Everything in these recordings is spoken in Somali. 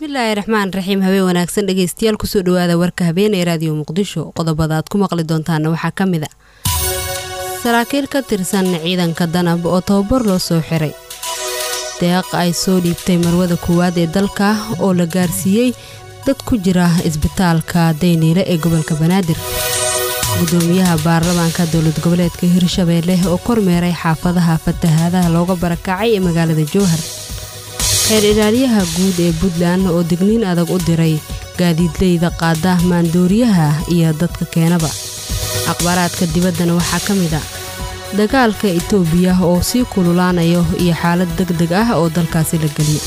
bismillaahi raxmaan raxiim habeen wanaagsan dhegeystayaal kusoo dhawaada warka habeen ee raadiyo muqdisho qodobada aad ku maqli doontaana waxaa ka mid a saraakiil ka tirsan ciidanka danab oo tababar loo soo xiray deeq ay soo dhiibtay marwada koowaad ee dalka oo la gaarsiiyey dad ku jira isbitaalka dayniile ee gobolka banaadir gudoomiyaha baarlamaanka dowlad goboleedka hirshabeelle oo kormeeray xaafadaha fatahaadaha looga barakacay ee magaalada jowhar xeer ilaaliyaha guud ee puntland oo digniin adag u diray gaadiidleyda qaada maandooriyaha iyo dadka keenaba akhbaaraadka dibaddana waxaa ka mid a dagaalka itoobiya oo sii kululaanayo iyo xaalad deg deg ah oo dalkaasi la geliyo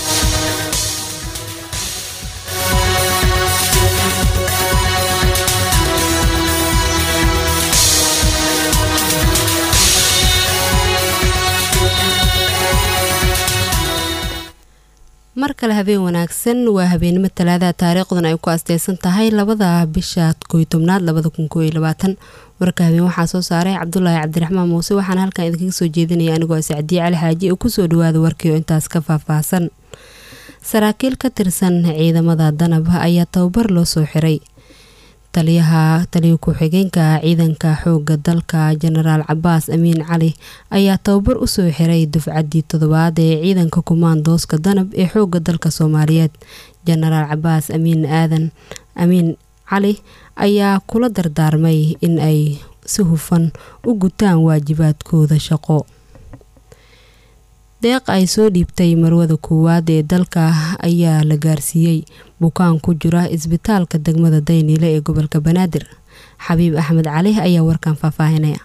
mar kale habeen wanaagsan waa habeenimo talaadaha taariikhdan ay ku asteysan tahay labada bisha koy tobnaad labada kun kooiyo labaatan warka habeen waxaa soo saaray cabdulaahi cabdiraxmaan muuse waxaana halkan idinkaga soo jeedinaya anigoo sacdiye cali xaaji oo kusoo dhawaada warkii oo intaas ka faahfaahsan saraakiil ka tirsan ciidamada danab ayaa tababar loo soo xiray taliyaha taliya ku-xigeenka ciidanka xooga dalka jenaraal cabaas amiin cali ayaa tababar usoo xiray dufcaddii toddobaad ee ciidanka kumaandooska danab ee xooga dalka soomaaliyeed jenaraal cabaas amiin aadan amiin cali ayaa kula dardaarmay in ay si hufan u gutaan waajibaadkooda shaqo deeq ay soo dhiibtay marwada koowaad ee dalka ayaa la gaarsiiyey bukaan ku jira isbitaalka degmada dayniile ee gobolka banaadir xabiib axmed cali ayaa warkan faahfaahinaya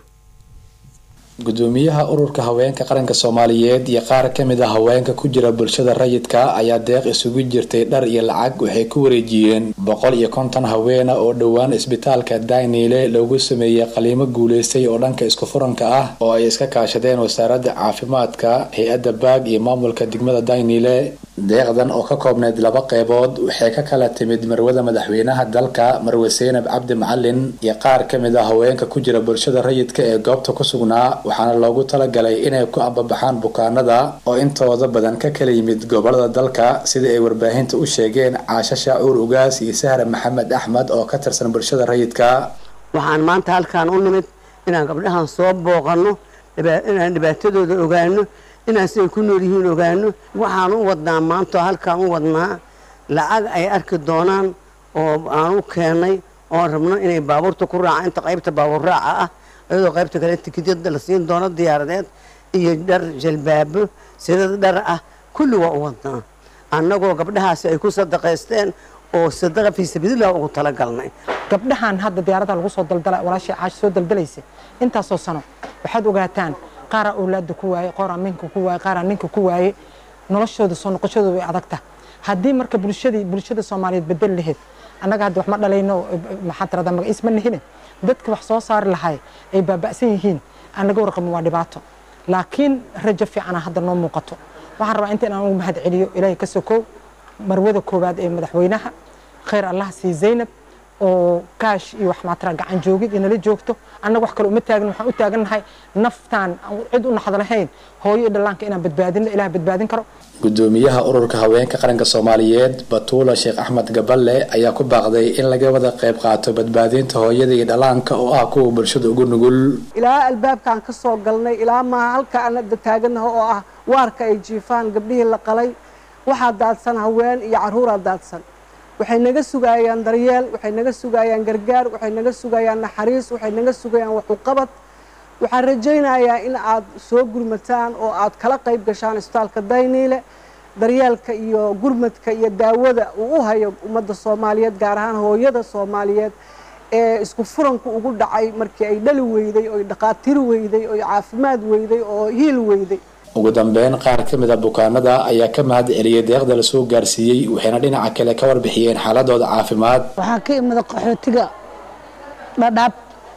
gudoomiyaha ururka haweenka qaranka soomaaliyeed iyo qaar kamid a haweenka ku jira bulshada rayidka ayaa deeq isugu jirtay dhar iyo lacag waxay ku wareejiyeen boqol iyo konton haweena oo dhowaan isbitaalka dayniile loogu sameeyey qaliimo guuleystay oo dhanka isku furanka ah oo ay iska kaashadeen wasaaradda caafimaadka hay-adda baag iyo maamulka degmada dayniile deeqdan oo ka koobneyd laba qeybood waxay ka kala timid marwada madaxweynaha dalka marwe seynab cabdi macalin iyo qaar kamid a haweenka ku jira bulshada rayidka ee goobta ku sugnaa waxaana loogu talagalay inay ku ambabaxaan bukaanada oo intooda badan ka kala yimid gobolada dalka sida ay warbaahinta u sheegeen caasho shaacuur ugaas iyo sahra maxamed axmed oo ka tirsan bulshada rayidka waxaan maanta halkaan u nimid inaan gabdhahan soo booqanno inaan dhibaatadooda ogaano inaan siday ku nool yihiin ogaano waxaan u wadnaa maanta oo halkaan u wadnaa lacag ay arki doonaan oo aan u keenay oon rabno inay baabuurta ku raacaan inta qaybta baabuur raaca ah iyadoo qaybta kale tikidyada la siin doono diyaaradeed iyo dhar jalbaabo sidad dhar ah kulli waa u wadnaa annagoo gabdhahaasi ay ku sadaqaysteen oo sadaqa fii sabiililah ugu talagalnay gabdhahan hadda diyaarada lagu soo daldala walaashii caash soo daldalaysa intaasoo sano waxaad ogaataan qaaraa awlaada ku waaye qaaraa minka ku waaye qaaraa ninka ku waaye noloshooda soo noqoshooda way adagta haddii marka bulshadii bulshada soomaaliyeed bedel laheyd annaga hadda wax ma dhalayno maxaa tirada magaciis ma nihine dadka wax soo saari lahay ay baaba'san yihiin aan laga warqabin waa dhibaato laakiin rajo fiicana hadda noo muuqato waxaan rabaa inta inaan ugu mahad celiyo ilaahay ka sokow marwada koowaad ee madaxweynaha khayr allah sii zaynab oo kaash iyo wax maatara gacan joogid inala joogto annaga wax kale uma taagin waxaan u taagannahay naftaan cid u naxda lahayn hooyo iyo dhallaanka inaan badbaadino ilaah badbaadin karo gudoomiyaha ururka haweenka qaranka soomaaliyeed batuula sheekh axmed gaballe ayaa ku baaqday in laga wada qayb qaato badbaadinta hooyada iyo dhallaanka oo ah kuwa bulshada ugu nugul ilaa albaabkaan ka soo galnay ilaa maa halka aan hadda taaganaha oo ah waarka ay jiifaan gabdhihii la qalay waxaa daadsan haween iyo carruuraa daadsan waxay naga sugayaan daryeel waxay naga sugayaan gargaar waxay naga sugayaan naxariis waxay naga sugayaan waxuqabad waxaan rajaynayaa in aad soo gurmataan oo aad kala qayb gashaan isbitaalka dayniile daryeelka iyo gurmadka iyo daawada uu u hayo ummadda soomaaliyeed gaar ahaan hooyada soomaaliyeed ee isku furanku ugu dhacay markii ay dhali weyday oo dhaqaatiri weyday oo caafimaad weyday oo hiil weyday ugu dambeyn qaar ka mid a bukaanada ayaa ka mahad celiyey deeqda lasoo gaarsiiyey waxayna dhinaca kale ka warbixiyeen xaaladooda caafimaad waxaa ka imida qaxootiga dhadhaab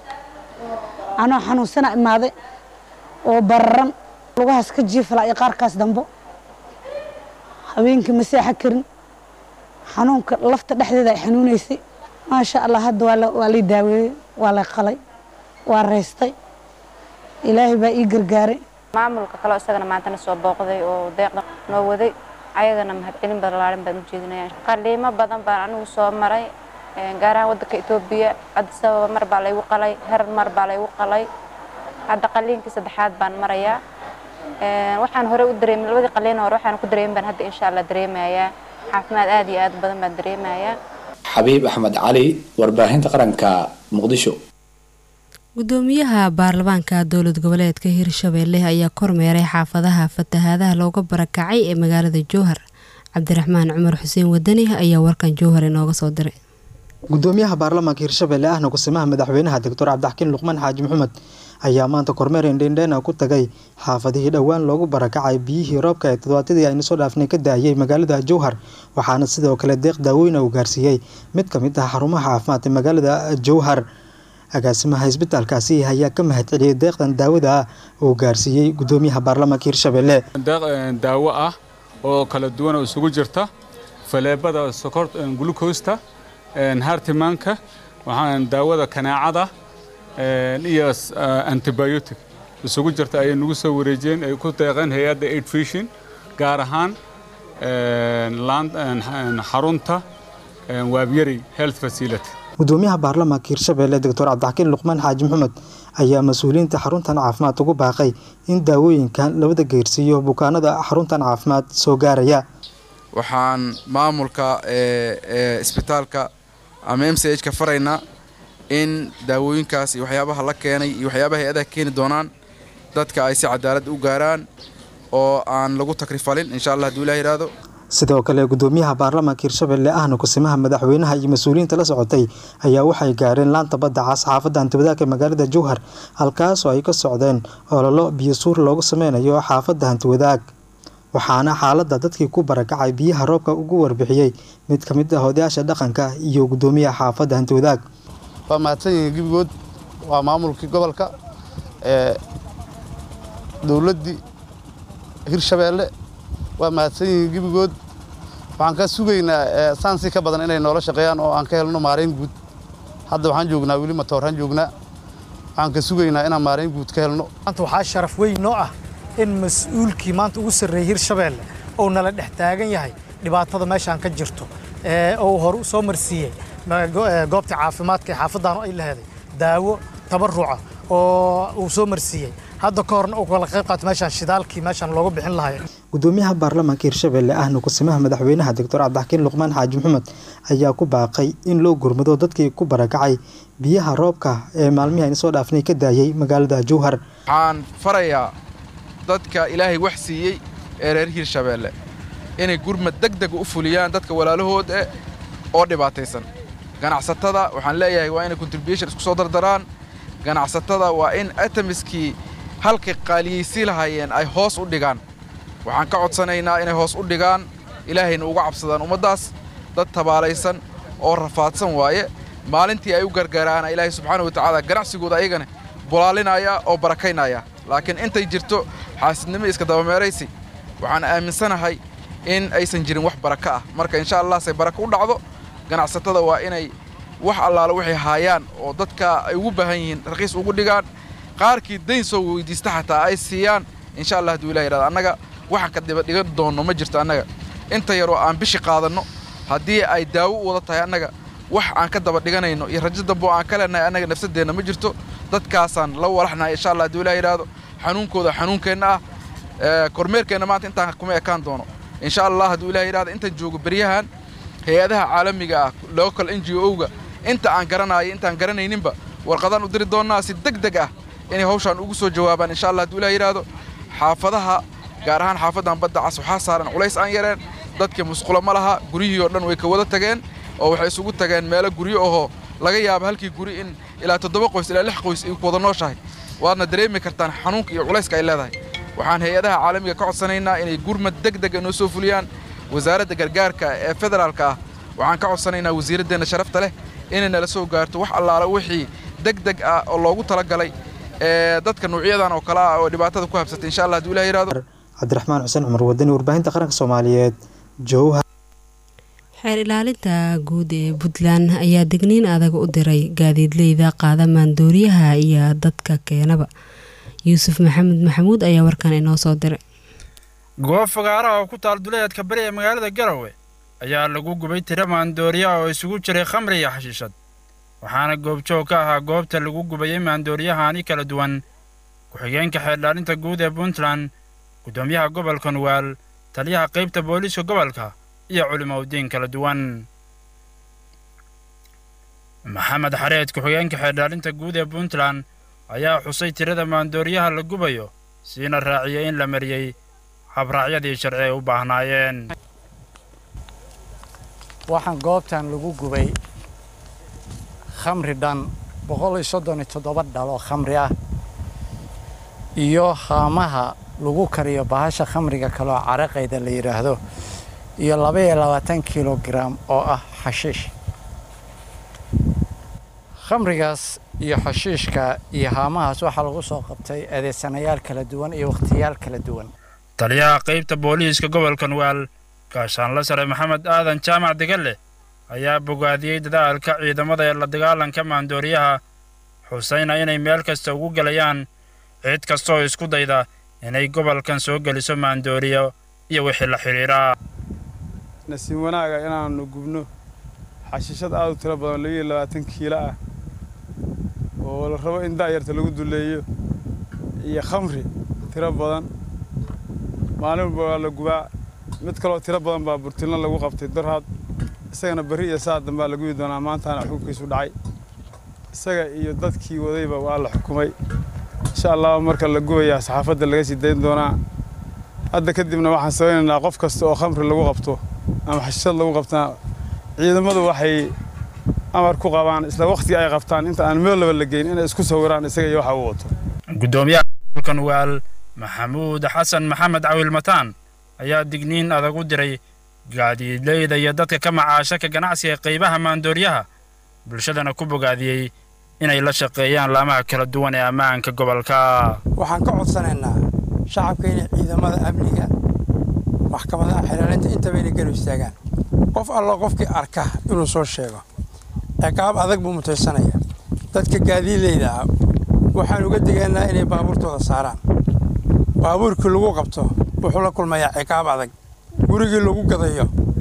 anoo xanuunsana imaaday oo bararan lugahaas ka jiifala iyo qaarkaas dambo habeenkii ma seexa karin xanuunka lafta dhexdeeda ay xanuunaysay maasha allah hadda waa lay daaweeyey waa lay qalay waa raystay ilaahay baa ii gargaaray maamulka kaleo isagana maantana soo booqday oo deeqda noo waday ayagana mahadcelin balaaran baan u jeedinaya qaliimo badan baan anigu soo maray gaar ahaan waddanka etoobiya addis ababa mar baa laygu qalay herar mar baa laygu qalay hadda qaliinkii saddexaad baan marayaa waxaan hore u dareemay labadii qaliin hore waxaan ku dareemin baan hadda insha allah dareemayaa caafimaad aad iyo aad badan baan dareemayaa xabiib axmed cali warbaahinta qaranka muqdisho gudoomiyaha baarlamaanka dowlad goboleedka hirshabeelle ayaa kormeeray xaafadaha fatahaadaha looga barakacay ee magaalada jowhar cabdiraxmaan cumar xuseen wadani ayaa warkan jowhar inooga soo diray gudoomiyaha baarlamaanka hirshabeelle ahna kusimaha madaxweynaha doctor cabdixakiin luqmaan xaaji maxamed ayaa maanta kormeer indhendheena ku tagay xaafadihii dhowaan loogu barakacay biyihii roobka ee toddobaatadii aynu soo dhaafnay ka daayay magaalada jowhar waxaana sidoo kale deeq daaweyna uu gaarsiiyey mid ka mid ah xarumaha caafimaad ee magaalada jowhar agaasimaha isbitaalkaasi ayaa ka mahadceliyey deeqdan daawada ah uu gaarsiiyey gudoomiyaha baarlamaanka hirshabeelle daawo ah oo kala duwan oo isugu jirta faleebada sokor glukosta hartimaanka waxaan daawada kanaacada iyo antibiotic isugu jirta ayay nagu soo wareejiyeen ay ku deeqeen hay-adda aid fishin gaar ahaan xarunta waabyari health facility gudoomiyaha baarlamaanka hirshabeelle doctor cabdixakiin luqmaan xaaji maxamed ayaa mas-uuliyiinta xaruntan caafimaad ugu baaqay in daawooyinkan labada geersiiyo bukaanada xaruntan caafimaad soo gaaraya waxaan maamulka isbitaalka ama m c h ka faraynaa in daawooyinkaas iyo waxyaabaha la keenay iyo waxyaabaha hay-adaha keeni doonaan dadka ay si cadaalad u gaaraan oo aan lagu takrifalin insha allah haduu ilah yidhaahdo sidoo kale gudoomiyaha baarlamaanka hirshabeelle ahna kusimaha madaxweynaha iyo mas-uuliyiinta la socotay ayaa waxay gaareen laanta badda cas xaafadda hantibadaaka magaalada jowhar halkaasoo ay ka socdeen ololo biyo suur loogu sameynayo xaafadda hantiwadaag waxaana xaaladda dadkii ku barakacay biyaha roobka ugu warbixiyey mid ka mid ah odayaasha dhaqanka iyo gudoomiyaha xaafadda hantiwadaag waa mahadsan yihiin gebigood waa maamulkii gobolka ee dowladdii hirshabeelle waa mahadsan yihiin gebigood waxaan ka sugaynaa saansi ka badan inay noola shaqeeyaan oo aan ka helno maarayn guud hadda waxaan joognaa weli matooraan joognaa waxaan ka sugaynaa inaan maarayn guud ka helno maanta waxaa sharaf weyn noo ah in mas-uulkii maanta ugu sarreeyey hirshabeelle uu nala dhex taagan yahay dhibaatada meeshaan ka jirto oo hore u soo marsiiyey goobta caafimaadka ee xaafaddaanu ay laheeday daawo tabaruca oo uu soo marsiiyey hadda ka horna uu kala qayb qaato meeshaan shidaalkii meeshaan looga bixin lahay gudoomiyaha baarlamaanka hirshabeelle ahna kusimaha madaxweynaha doctor cabdixakiin luqmaan xaaji maxamed ayaa ku baaqay in loo gurmado dadkii ku barakacay biyaha roobka ee maalmihii ayna soo dhaafnay ka daayay magaalada jowhar waxaan farayaa dadka ilaahay wax siiyey ee reer hirshabeelle inay gurmad deg deg u fuliyaan dadka walaalahood eh oo dhibaataysan ganacsatada waxaan leeyahay waa inay contribution isku soo dardaraan ganacsatada waa in atamiskii halkay qaaliyeysi lahaayeen ay hoos u dhigaan waxaan ka codsanaynaa inay hoos u dhigaan ilaahayna uga cabsadaan ummaddaas dad tabaalaysan oo rafaadsan waaye maalintii ay u gargaaraana ilaahay subxaana wa tacaala ganacsigooda ayagana bulaalinaya oo barakaynaya laakiin intay jirto xaasidnimo iska dabameeraysi waxaan aaminsanahay in aysan jirin wax baraka ah marka insha allah say baraka u dhacdo ganacsatada waa inay wax allaala waxay haayaan oo dadka ay ugu baahan yihiin raqiis ugu dhigaan qaarkii dayn soo weydiista xataa ay siiyaan insha allah hadduu ilah yidhahdo annaga waxaan ka diba dhigan doonno ma jirto annaga inta yaroo aan bishi qaadanno haddii ay daawo u wada tahay annaga wax aan ka daba dhiganayno iyo rajo dambo aan ka leenahay annaga nafsadeenna ma jirto dadkaasaan la walaxnahay insha allah hadduu ilah yidhahdo xanuunkooda xanuunkeenna ah kormeerkeenna maanta intaan kuma ekaan doono insha allah hadduu ilah yidhahdo intaan joogo beryahan hay-adaha caalamiga ah local n g o-ga inta aan garanayo intaan garanayninba warqadaan u diri doonnaa si deg deg ah inay hawshaan ugu soo jawaabaan insha allah hadduu ilah yidhaahdo xaafadaha gaar ahaan xaafaddan badda cas waxaa saaran culays aan yareen dadkii musqulo ma laha guryihii oo dhan way ka wada tageen oo waxay isugu tageen meelo guryo ahoo laga yaabo halkii guri in ilaa toddoba qoys ilaa lix qoys ay ku wada nooshahay waadna dareemi kartaan xanuunka iyo culayska ay leedahay waxaan hay-adaha caalamiga ka codsanaynaa inay gurmad deg dega noo soo fuliyaan wasaaradda gargaarka ee federaalka ah waxaan ka codsanaynaa wasiiraddeenna sharafta leh inay nala soo gaarto wax allaala wixii deg deg ah oo loogu talagalay ee dadka nuucyadan oo kale ah oo dhibaatada ku habsatay insha allah hadduu ilah yidhahdo cabdiraxmaan xuseen cumar wadani warbaahinta qaranka soomaaliyeed jowhar xeer ilaalinta guud ee puntland ayaa degniin adag u diray gaadiidleyda qaada maandooriyaha iyo dadka keenaba yuusuf maxamed maxamuud ayaa warkan inoo soo diray goob fagaaraha oo ku taal duleedka bari ee magaalada garowe ayaa lagu gubay tiro maandooriya oo isugu jiray khamri iyo xashiishad waxaana goobjoog ka ahaa goobta lagu gubayey maandooriyahani kala duwan ku-xigeenka xeeldhaalinta guud ee puntland guddoomiyaha gobolka nugaal taliyaha qaybta booliiska gobolka iyo culimaudiin kala duwan maxamed xareed ku-xigeenka xeeldhaalinta guud ee puntland ayaa xusay tirada maandooriyaha la gubayo siina raaciyey in la mariyey habraacyadii sharci ay u baahnaayeen waxaan goobtan lagu gubay khamri dhan boqol iyo soddon iyo toddoba dhalo khamri ah iyo haamaha lagu kariyo bahasha khamriga kaloo caraqayda la yidhaahdo iyo laba iyo labaatan kilogaram oo ah xashiish khamrigaas iyo xashiishka iyo haamahaas waxaa lagu soo qabtay adeegsanayaal kala duwan iyo wakhtiyaal kala duwan taliyaha qaybta booliiska gobolka nugaal gaashaanla sare maxamed aadan jaamac degalle ayaa bogaadiyey dadaalka ciidamada ee la dagaalanka maandooriyaha xusayna inay meel kasta ugu gelayaan cid kastooo isku dayda inay gobolkan soo geliso maandooriyo iyo wixii la xidhiidhaa nasiib wanaaga inaannu gubno xashiishad aad u tiro badan labiyo labaatan kiilo ah oo la rabo in da'yarta lagu duleeyo iyo khamri tiro badan maalin walba waa la gubaa mid kaloo tiro badan baa burtilna lagu qabtay darhaad isagana berri iyo saa dambaa la gubi doonaa maantaana xukunkiisu dhacay isaga iyo dadkii wadayba waa la xukumay insha allah marka la gubayaa saxaafadda laga sii dayn doonaa hadda kadibna waxaan samaynaynaa qof kasta oo khamri lagu qabto ama xashishad lagu qabtaa ciidamadu waxay amar ku qabaan isla wakhtiga ay qabtaan inta aan meel laba la geyn inay isku sawiraan isaga iyo waxa uu wato guddoomiyaha gobolka nugaal maxamuud xasan maxamed cawil mataan ayaa digniin adag u diray gaadiidleyda iyo dadka ka macaasha ka ganacsiga qaybaha maandooriyaha bulshadana ku bogaadiyey inay la shaqeeyaan laamaha kala duwan ee ammaanka gobolka waxaan ka codsanaynaa shacabka inay ciidamada amniga maxkamadaha xilaalinta intaba inay galu istaagaan qof allo qofkii arka inuu soo sheego ciqaab adag buu mutaysanaya dadka gaadiidleyda ah waxaan uga digaynaa inay baabuurtooda saaraan baabuurkii lagu qabto wuxuu la kulmayaa ciqaab adag gurigii lagu gadayo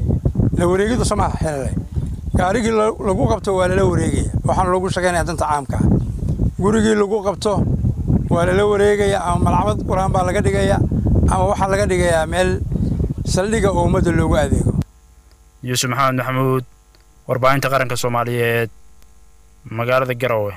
la wareegidu samaaha xilale gaarigii lagu qabto waa lala wareegaya waxaana loogu shaqaynaya danta caamka gurigii lagu qabto waa lala wareegaya ama malcamad qur-aan baa laga dhigaya ama waxaa laga dhigayaa meel saldhiga oo ummadda loogu adeego yuusuf maxamed maxamuud warbaahinta qaranka soomaaliyeed magaalada garowe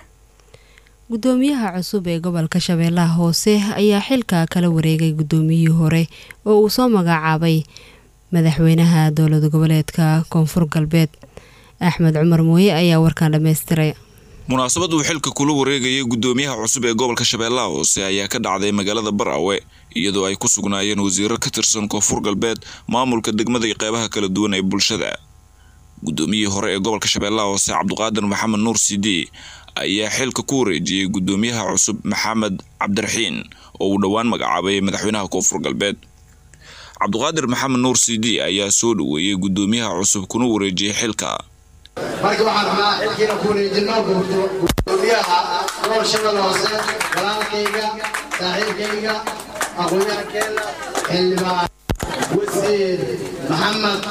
gudoomiyaha cusub ee gobolka shabeellaha hoose ayaa xilka kala wareegay gudoomiyihii hore oo uu soo magacaabay madaxweynaha dowlad goboleedka koonfur galbeed axmed cumar mooye ayaa warkaan dhammaystiray munaasabad uu xilka kula wareegayay gudoomiyaha cusub ee gobolka shabeellaha hoose ayaa ka dhacday magaalada barawe iyadoo ay ku sugnaayeen wasiiro ka tirsan koonfur galbeed maamulka degmada iyo qeybaha kala duwan ee bulshada gudoomiyihii hore ee gobolka shabeellaha hoose cabdiqaadir maxamed nuur sidi ayaa xilka ku wareejiyey gudoomiyaha cusub maxamed cabdiraxiin oo uu dhowaan magacaabay madaxweynaha koonfur galbeed cabdiqaadir maxamed nuur sidi ayaa soo dhoweeyey gudoomiyaha cusub kuna wareejiyey xilka marka waxaan rabnaa xilkiina ku wareejino gudoomiyaha gobol shabeelle hoose walaalkayga saaxiibkayga aqoonyahankeenna xildhibaan wasiir maxamed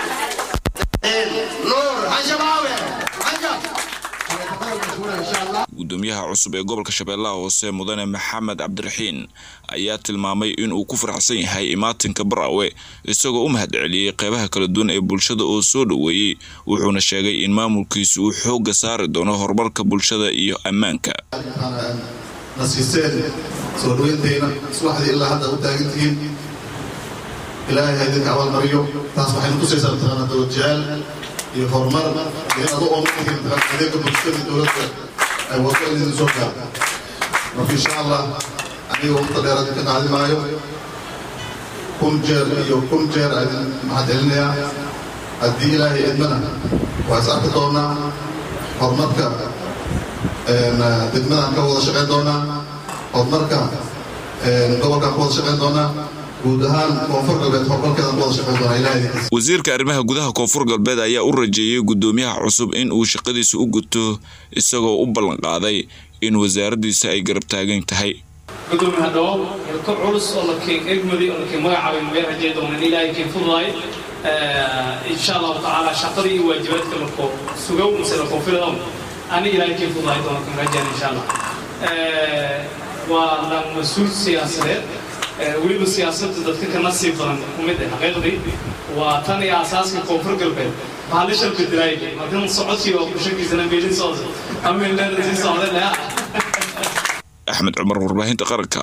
nuur xashabaawe xajab gudoomiyaha cusub ee gobolka shabeellaha hoose mudane maxamed cabdiraxiin ayaa tilmaamay inuu ku faraxsan yahay imaatinka barawe isagoo u mahad celiyey qeybaha kala duwan ee bulshada oo soo dhoweeyey wuxuuna sheegay in maamulkiisu uu xoogga saari doono horumarka bulshada iyo ammaanka nasiiseen soo dhaweyntayna subaxdii ilaa hadda u taagan tihiin ilaahay ha idinka abaalmariyo taas waxayna tusaysaa mataqaana dowlad jecel iyo horumar iyo in adu ooman tihiin mataqaana adeega bulshada dowladda ay wado in idin soo gaarto marka insha allah aniga waqti dheer idinka qaadi maayo kun jeer iyo kun jeer idin mahad celinayaa haddii ilaahay idmana waa is arki doonaa horumarka degmadaan ka wada shaqayn doonaa horumarka gobolkaan ka wada shaqayn doonaa guud ahaan koonfur galbeed horumarkeedaan ka wada shaqayn doonaa ilahay idinkiisa wasiirka arrimaha gudaha koonfur galbeed ayaa u rajeeyey gudoomiyaha cusub in uu shaqadiisa u guto isagoo u ballanqaaday in wasaaraddiisa ay garab taagan tahay gudoomiye hadhow hilko culus oo lakeen egmadi oo lakeen magacaabay meel rajay doonaan ilaahay keen fududaay insha allahu tacaala shaqadii iyo waajibaadka lakoo sugow mise lakoo filadow ani ilaahay keen fududaay doona kan rajaan insha allah waa la mas-uul siyaasadeed weliba siyaasadda dadka ka nasiib badan ku mid ah xaqiiqdii waa tan iyo asaaska koonfur galbeed bahalisha bedelaayay markan socodkii oo kushakiisana meelin socda ameelleeda sii socda leh axmed cumar warbaahinta qaranka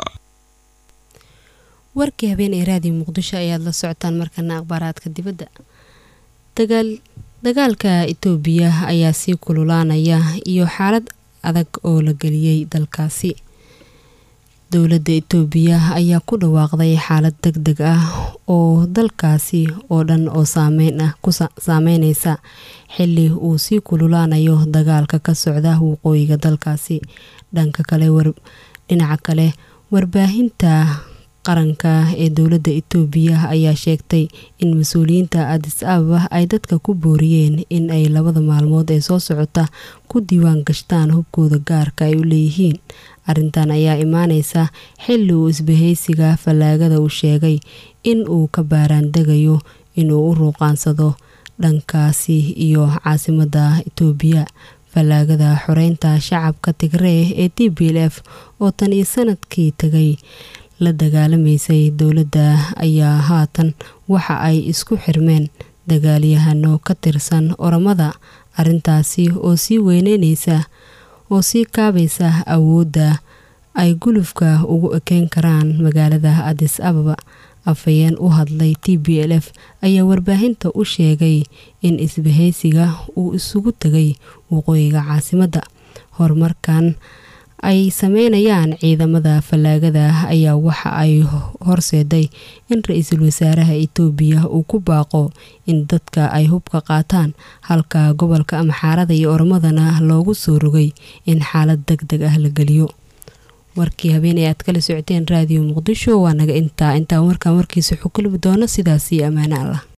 warkii habeen ee raadiyo muqdisho ayaad la socotaan markana akhbaaraadka dibadda dagaal dagaalka itoobiya ayaa sii kululaanaya iyo xaalad adag oo la geliyey dalkaasi dowladda itoobiya ayaa ku dhawaaqday xaalad deg deg ah oo dalkaasi oo dhan oo saameyn ah ku saameyneysa xili uu sii kululaanayo dagaalka ka socda waqooyiga dalkaasi dhanka kale dhinaca kale warbaahinta qaranka ee dowladda itoobiya ayaa sheegtay in mas-uuliyiinta adis ababa ay dadka ku booriyeen in ay labada maalmood ee soo socota ku diiwaan gashtaan hubkooda gaarka ay u leeyihiin arrintan ayaa imaaneysa xili uu isbahaysiga fallaagada uu sheegay in uu ka baaraandegayo inuu u ruuqaansado dhankaasi iyo caasimadda itoobiya fallaagada xoreynta shacabka tigree ee t b l f oo tan iyo sanadkii tagay la dagaalamaysay dowladda ayaa haatan waxa ay isku xirmeen dagaalyahano ka tirsan oramada arrintaasi oo sii weyneyneysa oo sii kaabaysa awoodda ay gulufka ugu ekeen karaan magaalada adis ababa afhayeen u hadlay t b l f ayaa warbaahinta u sheegay in isbahaysiga uu isugu tegay waqooyiga caasimadda horumarkan ay sameynayaan ciidamada fallaagada ayaa waxa ay horseeday in ra-iisul wasaaraha itoobiya uu ku baaqo in dadka ay hubka qaataan halka gobolka amxaarada iyo ormadana loogu soo rogay in xaalad deg deg ah la geliyo warkii habeen ee aad kala socoteen raadiyo muqdisho waa naga intaa intaa markaan warkiisa xukulubi doono sidaasii ammaano allah